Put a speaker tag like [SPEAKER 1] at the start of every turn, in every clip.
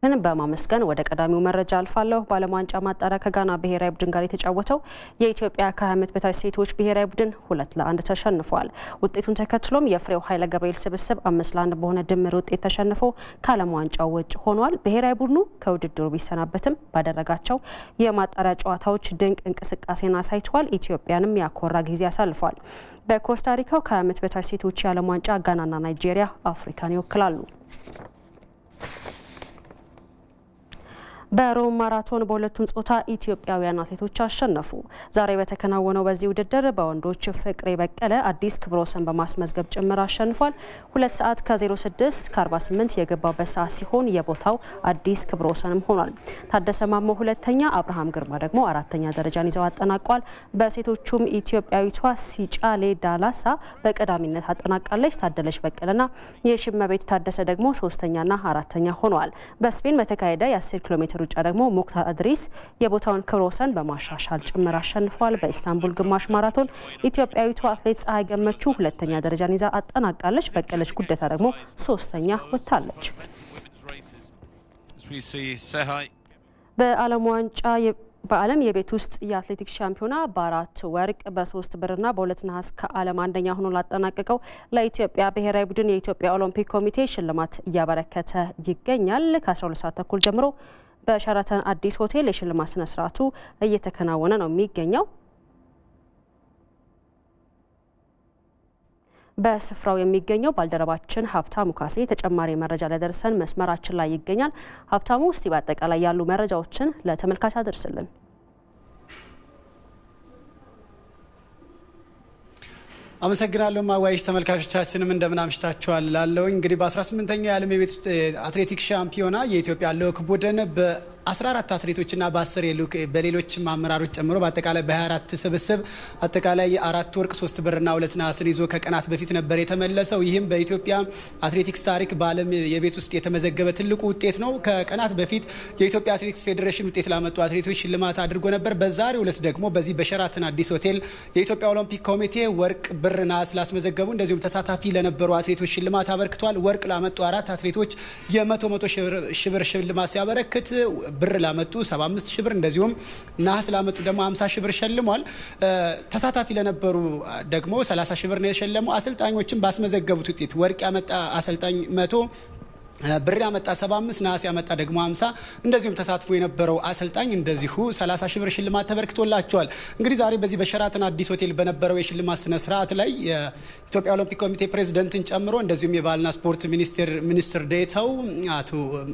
[SPEAKER 1] ፌዴሬሽንን በማመስገን ወደ ቀዳሚው መረጃ አልፋለሁ። በዓለም ዋንጫ ማጣሪያ ከጋና ብሔራዊ ቡድን ጋር የተጫወተው የኢትዮጵያ ከ20 ዓመት በታች ሴቶች ብሔራዊ ቡድን ሁለት ለአንድ ተሸንፏል። ውጤቱን ተከትሎም የፍሬው ኃይለ ገብርኤል ስብስብ አምስት ለአንድ በሆነ ድምር ውጤት ተሸንፎ ከዓለም ዋንጫው ውጭ ሆኗል። ብሔራዊ ቡድኑ ከውድድሩ ቢሰናበትም ባደረጋቸው የማጣሪያ ጨዋታዎች ድንቅ እንቅስቃሴን አሳይተዋል። ኢትዮጵያንም ያኮራ ጊዜ አሳልፏል። በኮስታሪካው ከ20 ዓመት በታች ሴቶች የዓለም ዋንጫ ጋናና ናይጄሪያ አፍሪካን ይወክላሉ። በሮም ማራቶን በሁለቱም ጾታ ኢትዮጵያውያን አትሌቶች አሸነፉ። ዛሬ በተከናወነው በዚህ ውድድር በወንዶች ፍቅሬ በቀለ አዲስ ክብረ ወሰን በማስመዝገብ ጭምር አሸንፏል። ሁለት ሰዓት ከ06 ከ48 የገባበት ሰዓት ሲሆን የቦታው አዲስ ክብረ ወሰንም ሆኗል። ታደሰ ማሞ ሁለተኛ፣ አብርሃም ግርማ ደግሞ አራተኛ ደረጃን ይዘው አጠናቋል። በሴቶቹም ኢትዮጵያዊቷ ሲጫሌ ዳላሳ በቀዳሚነት አጠናቃለች። ታደለች በቀለና የሽመቤት ታደሰ ደግሞ ሶስተኛና አራተኛ ሆነዋል። በስፔን በተካሄደ የ10 ኪሎ ሜትር ሩጫ ደግሞ ሙክታር አድሪስ የቦታውን ክብረ ወሰን በማሻሻል ጭምር አሸንፏል። በኢስታንቡል ግማሽ ማራቶን ኢትዮጵያዊቷ አትሌት ፀሐይ ገመቹ ሁለተኛ ደረጃን ይዛ አጠናቃለች። በቀለች ጉደታ ደግሞ ሶስተኛ ወጥታለች። በዓለም ዋንጫ በዓለም የቤት ውስጥ የአትሌቲክስ ሻምፒዮና በአራት ወርቅ በሶስት ብርና በሁለት ነሐስ ከዓለም አንደኛ ሆኖ ላጠናቀቀው ለኢትዮጵያ ብሔራዊ ቡድን የኢትዮጵያ ኦሎምፒክ ኮሚቴ ሽልማት እያበረከተ ይገኛል። ከ12 ሰዓት ተኩል ጀምሮ በሸራተን አዲስ ሆቴል የሽልማት ስነ ስርዓቱ እየተከናወነ ነው የሚገኘው። በስፍራው የሚገኘው ባልደረባችን ሀብታሙ ካሴ ተጨማሪ መረጃ ሊያደርሰን መስመራችን ላይ ይገኛል። ሀብታሙ፣ እስቲ በአጠቃላይ ያሉ መረጃዎችን ለተመልካች አደርስልን።
[SPEAKER 2] አመሰግናለሁ ማዋይሽ ተመልካቾቻችንም እንደምን አምሽታችኋል ላለውኝ እንግዲህ በ18ኛው የዓለም የቤት ውስጥ አትሌቲክስ ሻምፒዮና የኢትዮጵያ ልዑክ ቡድን በ14 አትሌቶችና በ10 በሌሎችም አመራሮች ጨምሮ በአጠቃላይ በ24 ስብስብ አጠቃላይ አራት ወርቅ ሶስት ብርና ሁለት ነሐስን ይዞ ከቀናት በፊት ነበር የተመለሰው። ይህም በኢትዮጵያ አትሌቲክስ ታሪክ በዓለም የቤት ውስጥ የተመዘገበ ትልቁ ውጤት ነው። ከቀናት በፊት የኢትዮጵያ አትሌቲክስ ፌዴሬሽን ውጤት ላመጡ አትሌቶች ሽልማት አድርጎ ነበር። በዛሬው ዕለት ደግሞ በዚህ በሸራተን አዲስ ሆቴል የኢትዮጵያ ኦሎምፒክ ኮሚቴ ወርቅ ብር ነሐስ ላስመዘገቡ እንደዚሁም ተሳታፊ ለነበሩ አትሌቶች ሽልማት አበርክቷል። ወርቅ ላመጡ አራት አትሌቶች የመቶ መቶ ሺህ ብር ሽልማት ሲያበረክት ብር ላመጡ 75 ሺህ ብር እንደዚሁም ነሐስ ላመጡ ደግሞ 50 ሺህ ብር ሸልሟል። ተሳታፊ ለነበሩ ደግሞ 30 ሺህ ብር ነው የሸለሙ። አሰልጣኞችም ባስመዘገቡት ውጤት ወርቅ ያመጣ አሰልጣኝ መቶ ብር ያመጣ 75 ነሐስ ያመጣ ደግሞ 50 እንደዚሁም ተሳትፎ የነበረው አሰልጣኝ እንደዚሁ 30 ሺህ ብር ሽልማት ተበርክቶላቸዋል። እንግዲህ ዛሬ በዚህ በሸራተን አዲስ ሆቴል በነበረው የሽልማት ስነ ስርዓት ላይ የኢትዮጵያ ኦሎምፒክ ኮሚቴ ፕሬዚደንትን ጨምሮ እንደዚሁም የባህልና ስፖርት ሚኒስቴር ሚኒስትር ዴኤታው አቶ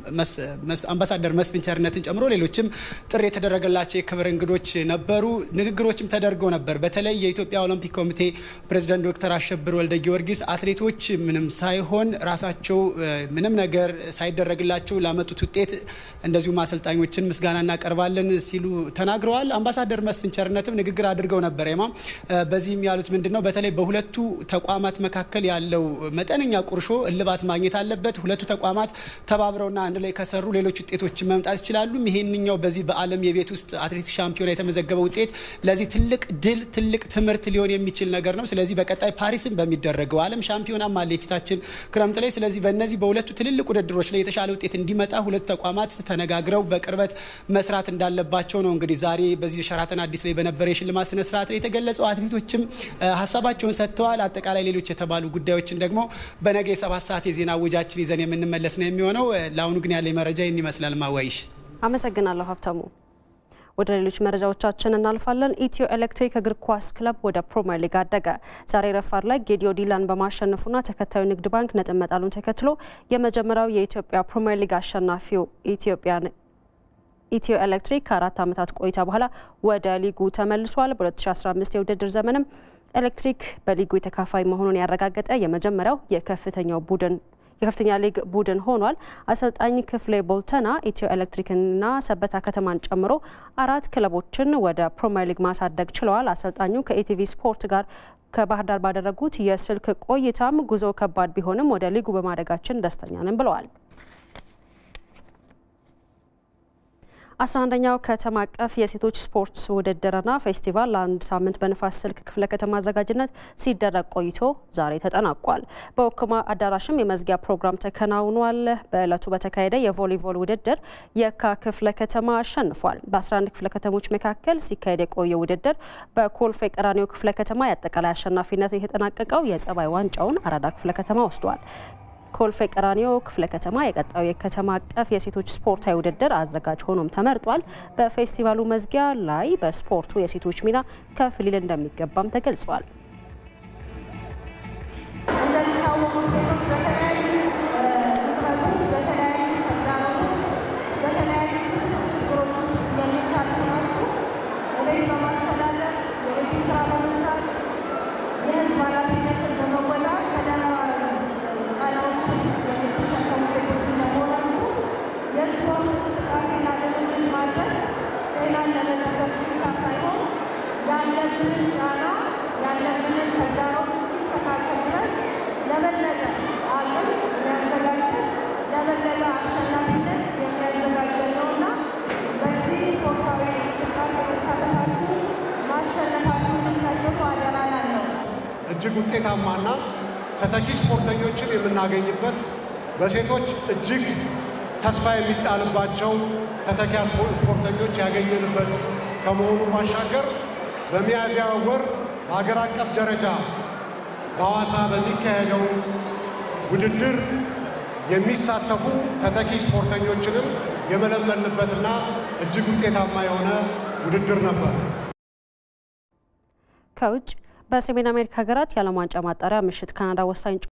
[SPEAKER 2] አምባሳደር መስፍን ቸርነትን ጨምሮ ሌሎችም ጥሪ የተደረገላቸው የክብር እንግዶች ነበሩ። ንግግሮችም ተደርገው ነበር። በተለይ የኢትዮጵያ ኦሎምፒክ ኮሚቴ ፕሬዚደንት ዶክተር አሸብር ወልደ ጊዮርጊስ አትሌቶች ምንም ሳይሆን ራሳቸው ምንም ነገር ነገር ሳይደረግላቸው ላመጡት ውጤት እንደዚሁም አሰልጣኞችን ምስጋና እናቀርባለን ሲሉ ተናግረዋል። አምባሳደር መስፍን ቸርነትም ንግግር አድርገው ነበር። ማ በዚህም ያሉት ምንድን ነው? በተለይ በሁለቱ ተቋማት መካከል ያለው መጠነኛ ቁርሾ እልባት ማግኘት አለበት። ሁለቱ ተቋማት ተባብረውና አንድ ላይ ከሰሩ ሌሎች ውጤቶችን መምጣት ይችላሉ። ይሄንኛው በዚህ በዓለም የቤት ውስጥ አትሌቲክስ ሻምፒዮና የተመዘገበ ውጤት ለዚህ ትልቅ ድል፣ ትልቅ ትምህርት ሊሆን የሚችል ነገር ነው። ስለዚህ በቀጣይ ፓሪስን በሚደረገው ዓለም ሻምፒዮናም አለ የፊታችን ክረምት ላይ። ስለዚህ በእነዚህ በሁለቱ ትልልቅ ውድድሮች ላይ የተሻለ ውጤት እንዲመጣ ሁለቱ ተቋማት ተነጋግረው በቅርበት መስራት እንዳለባቸው ነው እንግዲህ ዛሬ በዚህ ሸራተን አዲስ ላይ በነበረ የሽልማት ስነ ስርዓት ላይ የተገለጸው። አትሌቶችም ሀሳባቸውን ሰጥተዋል። አጠቃላይ ሌሎች የተባሉ ጉዳዮችን ደግሞ በነገ የሰባት ሰዓት የዜና እወጃችን ይዘን የምንመለስ ነው የሚሆነው። ለአሁኑ ግን ያለ መረጃ ይህን ይመስላል። ማዋይሽ
[SPEAKER 1] አመሰግናለሁ ሀብታሙ። ወደ ሌሎች መረጃዎቻችን እናልፋለን። ኢትዮ ኤሌክትሪክ እግር ኳስ ክለብ ወደ ፕሪምየር ሊግ አደገ። ዛሬ ረፋድ ላይ ጌዲዮ ዲላን በማሸነፉና ተከታዩ ንግድ ባንክ ነጥብ መጣሉን ተከትሎ የመጀመሪያው የኢትዮጵያ ፕሪምየር ሊግ አሸናፊው ኢትዮጵያን ኢትዮ ኤሌክትሪክ ከአራት ዓመታት ቆይታ በኋላ ወደ ሊጉ ተመልሷል። በ2015 የውድድር ዘመንም ኤሌክትሪክ በሊጉ የተካፋይ መሆኑን ያረጋገጠ የመጀመሪያው የከፍተኛው ቡድን የከፍተኛ ሊግ ቡድን ሆኗል። አሰልጣኝ ክፍሌ ቦልተና ኢትዮ ኤሌክትሪክና ሰበታ ከተማን ጨምሮ አራት ክለቦችን ወደ ፕሪምየር ሊግ ማሳደግ ችለዋል። አሰልጣኙ ከኢቲቪ ስፖርት ጋር ከባህር ዳር ባደረጉት የስልክ ቆይታም ጉዞ ከባድ ቢሆንም ወደ ሊጉ በማደጋችን ደስተኛ ነን ብለዋል። አስራ አንደኛው ከተማ አቀፍ የሴቶች ስፖርት ውድድርና ፌስቲቫል ለአንድ ሳምንት በንፋስ ስልክ ክፍለ ከተማ አዘጋጅነት ሲደረግ ቆይቶ ዛሬ ተጠናቋል። በወክማ አዳራሽም የመዝጊያ ፕሮግራም ተከናውኗል። በዕለቱ በተካሄደ የቮሊቦል ውድድር የካ ክፍለ ከተማ አሸንፏል። በ11 ክፍለ ከተሞች መካከል ሲካሄድ የቆየ ውድድር በኮልፌ ቀራኒዮ ክፍለ ከተማ የአጠቃላይ አሸናፊነት የተጠናቀቀው የጸባይ ዋንጫውን አራዳ ክፍለ ከተማ ወስዷል። ኮልፌ ቀራኒዮ ክፍለ ከተማ የቀጣዩ የከተማ አቀፍ የሴቶች ስፖርታዊ ውድድር አዘጋጅ ሆኖም ተመርጧል። በፌስቲቫሉ መዝጊያ ላይ በስፖርቱ የሴቶች ሚና ከፍ ሊል እንደሚገባም ተገልጿል።
[SPEAKER 3] እንደሚታወቀው ሴቶች በተለያዩ ውጥረቶች፣ በተለያዩ ተግዳሮቶች፣ በተለያዩ ስብስብ ችግሮች ውስጥ የሚታልፉ ናቸው። ቤት በማስተዳደር የቤት ስራ በመስራት የህዝብ ኃላፊነትን በመወጣት ተደራራቢ ጫናዎችን የምትሸከሙ ሴቶች እንደመሆናችሁ የስፖርት እንቅስቃሴና ልምምድ ማድረግ ጤናን ለመጠበቅ ብቻ ሳይሆን ያለብንን ጫና ያለብንን ተግዳሮት እስኪስተካከል ድረስ ለበለጠ አቅም የሚያዘጋጀን ለበለጠ አሸናፊነት የሚያዘጋጀን ነውና በዚህ ስፖርታዊ እንቅስቃሴ መሳተፋችሁ ማሸነፋችሁ እንድትቀጥሉ አደራ እላለሁ።
[SPEAKER 4] እጅግ ውጤታማና ተተኪ ስፖርተኞችን የምናገኝበት በሴቶች እጅግ ተስፋ የሚጣልባቸው ተተኪ ስፖርተኞች ያገኘንበት ከመሆኑ ባሻገር በሚያዝያ ወር በሀገር አቀፍ ደረጃ በሐዋሳ በሚካሄደው ውድድር የሚሳተፉ ተተኪ ስፖርተኞችንም የመለመልንበትና እጅግ ውጤታማ የሆነ ውድድር ነበር።
[SPEAKER 1] ከውጭ በሰሜን አሜሪካ ሀገራት የዓለም ዋንጫ ማጣሪያ ምሽት ካናዳ ወሳኝ